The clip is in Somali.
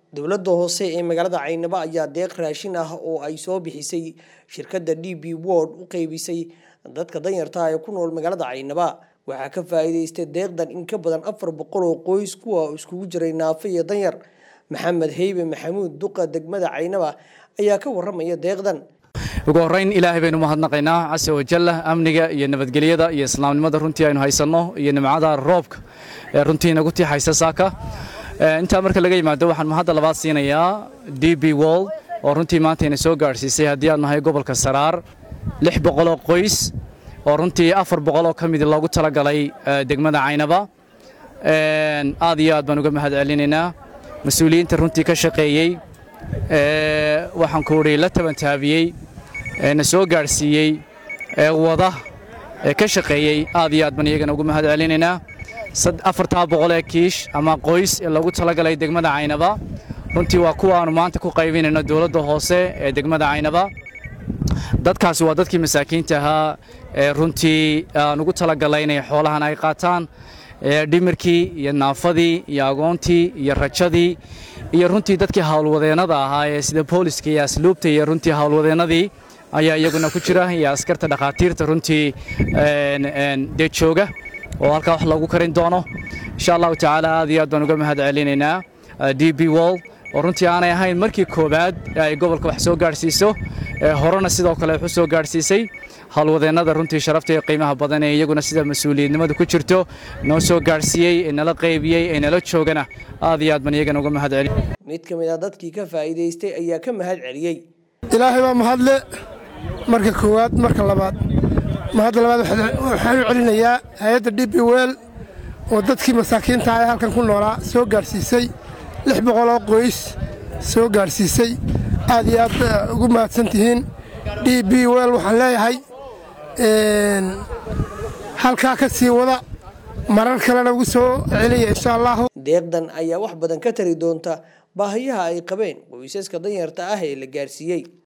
dowladda hoose ee magaalada caynabo ayaa deeq raashin ah oo ay soo bixisay shirkadda d b word u qeybisay dadka danyarta ah ee ku nool magaalada caynaba waxaa ka faa'iidaystay deeqdan in ka badan afar boqol oo qoys kuwa iskugu jiray naafo iyo danyar maxamed heybe maxamuud duqa degmada caynaba ayaa ka waramaya deeqdan ugu horrayn ilaahay baynu mahadnaqaynaa casa wajalla amniga iyo nabadgelyada iyo islaamnimada runtii aynu haysanno iyo nimcada roobka ee runtii nagu tiixaysa saaka intaa marka laga yimaado waxaan mahadda labaad siinayaa d b wall oo runtii maanta ina soo gaadhsiisay haddii aad nahay gobolka saraar lix boqoloo qoys oo runtii afar boqoloo ka mid loogu talagalay degmada caynaba aad iyo aad baan uga mahad celinaynaa mas-uuliyiinta runtii ka shaqeeyey waxaan ku udhi la tabantaabiyey na soo gaadhsiiyey ee wada ee ka shaqeeyey aad iyo aad baan iyagana ugu mahad celinaynaa afartaa boqol ee kiish ama qoys ee loogu talagalay degmada caynaba runtii waa kuwa aanu maanta ku qaybinayno dowladda hoose ee degmada caynaba dadkaasi waa dadkii masaakiinta ahaa ee runtii aan ugu talagalay inay xoolahan ay qaataan dhimirkii iyo naafadii iyo agoontii iyo rajadii iyo runtii dadkii howlwadeennada ahaa ee sida booliska iyo asluubta iyo runtii howlwadeennadii ayaa iyaguna ku jira iyo askarta dhakhaatiirta runtii dee jooga oo halkaa wax loogu karin doono insha allahu tacaala aad iyo aad baan uga mahad celinaynaa d b wall oo runtii aanay ahayn markii koowaad ay gobolka wax soo gaadhsiiso horena sidoo kale wax u soo gaadhsiisay howlwadeennada runtii sharafta iyo qiimaha badan ee iyaguna sida mas-uuliyadnimadu ku jirto noo soo gaadhsiiyey ee nala qaybiyey ee nala joogana aad iyo aad baan iyagana uga mahad celi mid ka mid a dadkii ka faa'iidaystay ayaa ka mahad celiyey ilaahay baa mahadle marka koowaad marka labaad mahadda labaad waxaan u celinayaa hay-adda d b wel oo dadkii masaakiinta ee halkan ku noolaa soo gaadhsiisay lix boqoloo qoys soo gaadhsiisay aad iyo aad ugu mahadsan tihiin d b wel waxaan leeyahay halkaa ka sii wada marar kalena ugu soo celiya insha allahu deeqdan ayaa wax badan ka tari doonta baahiyaha ay qabeen qoysaska danyarta ah ee la gaarsiiyey